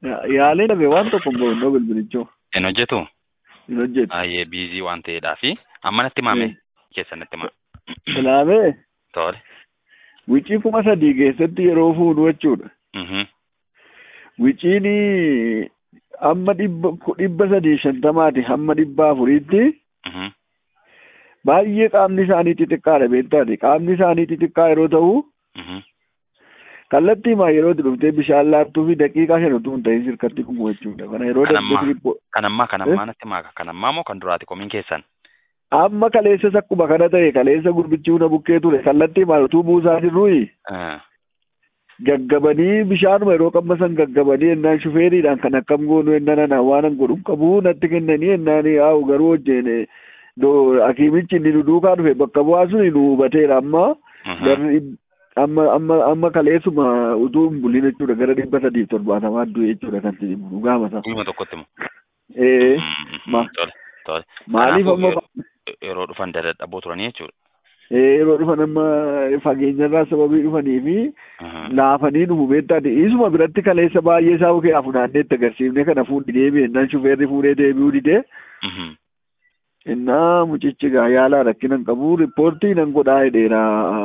Yaalee dhabe waan tokko hin bahu bilbilichoo. Hin hojjetu? Hin hojjetu. Baay'ee biizii waan ta'eedhaafi amma natti himame keessa natti hima. Ilaamee Tole. wicii kuma sadii keessatti yeroo fuunu jechuudha. Mhm. Wiciin amma dhibba dhibba sadii shantamaati hamma dhibba afuriitti Mhm. baay'ee qaamni isaanii xixiqqaadha beektaati. Qaamni isaanii xixiqqaa yeroo ta'u Mhm. kallattiimaa yeroo itti dhuftee bishaan laattuu fi daqiiqaa shan utuu hin ta'in sirkatti dhumu jechuudha. Kana yeroo Kan ammaa? darbee dhibbo Kan ammaa kan ammaa natti himaa kan ammaa moo kan duraati komiin keessan? amma kaleessas akkuma kana ta'e kaleessa gurbichi huna bukkee ture kallattiimaa utuu buusaa jirruyi Eh, gaggabanii bishaanuma yeroo qabbasan gaggabanii ennaan shufeeriidhaan kan akkam goonu ennaan ana waan an godhu qabu natti kennanii ennaan yaa'u garuu hojjeen hakiimichi inni nu duukaa dhufe bakka bu'aa sun nu hubateera amma mhm. garri amma amma amma kaleessuma utuu hin bulin jechuudha gara dhibba sadiif torbaatamaa du'e jechuudha kan si dhugaa masa. Guyyuma tokkotti moo? Ee Mhm. ma- Tole. Tole. maaliif Kanaafuu amma yeroo- yeroo dhufan dadhaboo turanii jechuudha. ee yeroo dhufan amma fageenyarraa sababii dhufanii fi Mhm. laafanii dhufu beektaati isuma biratti kaleessa baay'ee isaa bukkee funaannee itti agarsiifne kana fuudhi deebi'e innaan shufeerri fuudhee deebi'uu didee Mhm. innaa mucichi gaa yaalaa rakkina hin qabu riippoortii nan godhaa jedheera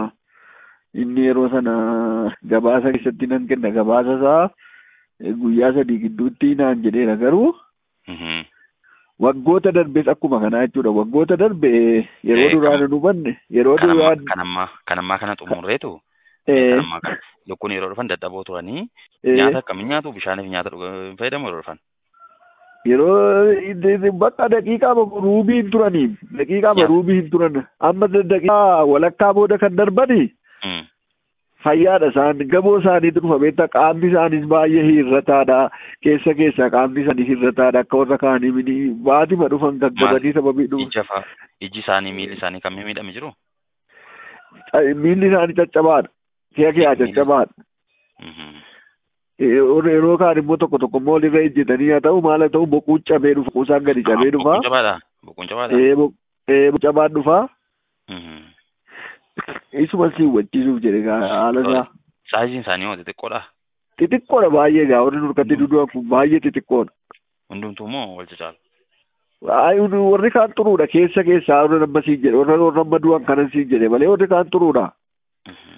inni yeroo sana gabaasa keessatti nan kenna gabaasa isaa eh, guyyaa sadii gidduutti naan jedheera garuu Mhm. waggoota darbes akkuma kanaa jechuudha waggoota darbe yeroo Eh, duraa kam- nan hubanne yeroo Kan ammaa duraa kan ammaa kan ammaa kana xumurreetu eh, kan ammaa kana lukkuun yeroo dhufan dadhaboo turanii eh, nyaata akkamiin nyaatu bishaaniif nyaata dhuga- fayyadamu yeroo dhufan. yeroo i- i- bakka daqiiqaa ruubii hin turanii daqiiqaa Yaa. ruubii hin turan amma daqiiqaa walakkaa booda kan darbani Mm. fayyaadha isaan gamoo isaaniitu dhufa beektaa qaamni isaaniis baay'ee hirrataadha keessa keessaa qaamni isaanii hirrataadha akka warra kaanii mini baatima dhufan gaggabanii sababii dhufu Ija fa'a iji isaanii miilli isaanii kan miidhame jiru. miilli isaanii caccabaadha si'a kiyaa Miilli- caccabaadha Mhm. yeroo yeroo kaan immoo tokko tokko immoo walirra ejjetanii haa ta'u maal haa ta'u boquun cabee dhufa kuusaan gadi cabee dhufa Bokkuun jabaadha. Bokkuun jabaadha. ee bo- ee cabaan dhufa Mhm. isuma si hubachiisuuf jedhe gaa haala isaa Saayiziin isaanii hoo xixiqqoodha. xixiqqoodha baay'ee gaa warri nurkatti dudu'an kun baay'ee xixiqqoodha. Hundumtuu moo wal cacaalu? Ay, warri kaan xuruudha keessa keessaa warra nama siin jedhe warra warra amma du'an kanan siin jedhe malee warri kaan xuruudha. Mhm.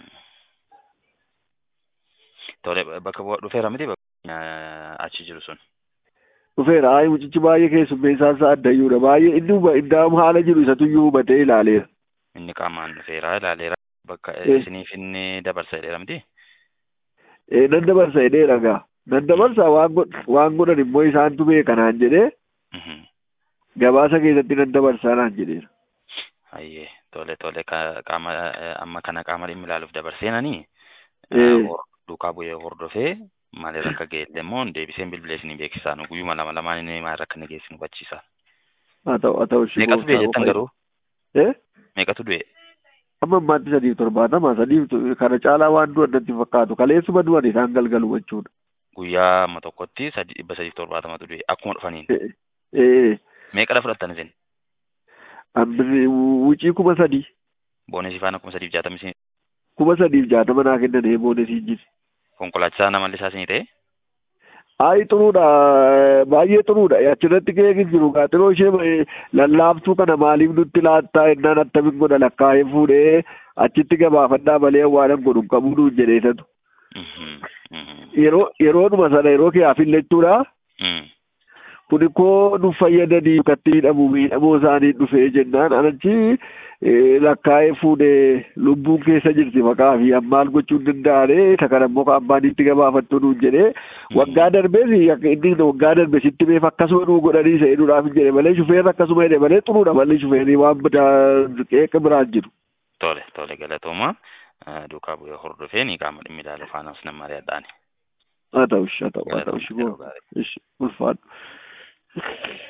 Tole bakka bu'aa dhufeera miti bakka eh, achi jiru sun. Dhufeera ay mucichi baay'ee keessummeessaan isaa addayyuudha baay'ee inni huba indaam haala jiru isatu iyyuu hubatee ilaaleera. Inni qaamaan dhufeera ilaaleera bakka Eh. isiniif inni dabarsa jedheera miti. Ee nan dabarsa jedheera gaa nan dabarsa waan god waan godhan immoo isaantu beeka naan jedhee Mhm. gabaasa keessatti nan dabarsaa naan jedheera. Ayyee tole tole ka- qaama eh, amma kana qaama dhimmi ilaaluuf dabarseenanii Eh. duukaa bu'ee hordofee maalirra akka ga'e immoo deebiseen bilbilee isinii beeksisaa nu guyyuma lama lamaan inni maalirra akka inni geessu nu hubachiisa. Haa ta'u haa ta'u Meeqatu du'e jettan garuu? Eh? Meeqatu du'e? Amma ammaatti sadiif torbaatama sadiif to- kana caalaa waan du'an natti hin fakkaatu kaleessuma du'an isaan galgalu jechuudha. Guyyaa amma tokkotti sadi dhibba sadiif torbaatamatu du'e akkuma dhufaniin. Eh, eh, Meeqadha fudhattan isin? Ambirri wucii kuma sadii Boonesii faana kuma sadiif jaatamii isin kuma sadiif jaatama naa kennan eeboone siin jira. konkolaachisaa namalli isaa isinii ta'e? Ayi xuruudha baay'ee xuruudha achirratti keekin jiru gaaxiroo ishee eh, lallaaftuu kana maaliif nutti laattaa ennaan attamin godha lakkaa'ee fuudhee achitti gabaafadhaa malee waanan godhu hin qabu nuun jedheesatu. Mhm, mhm, Yeroo yeroodhuma sana yeroo kee hafin jechuudha. mhm. Kuni koo nu fayyadanii katti miidhamu miidhamoo isaanii dhufee jennaan anachi eh, lakkaa'ee fuudhee lubbuun keessa jirti maqaa fi ammaal gochuu hin danda'ane isa kana immoo kan abbaan itti gabaafattu nuun jedhee waggaa darbees akka inni waggaa darbe sitti beef akkasuma nuu godhanii isa jedhuudhaaf hin jedhe malee shufeerri akkasuma jedhe malee xuruudha malee shufeerri waan biraa qeeqa biraan jiru. Tole tole galatooma Eh, duukaa bu'ee hordofee ni qaama dhimmi ilaalu faanaas nama mari'adhaani. Haa ta'u haa ta'u haa ta'u Galatooma yeroo gaarii. ulfaadhu.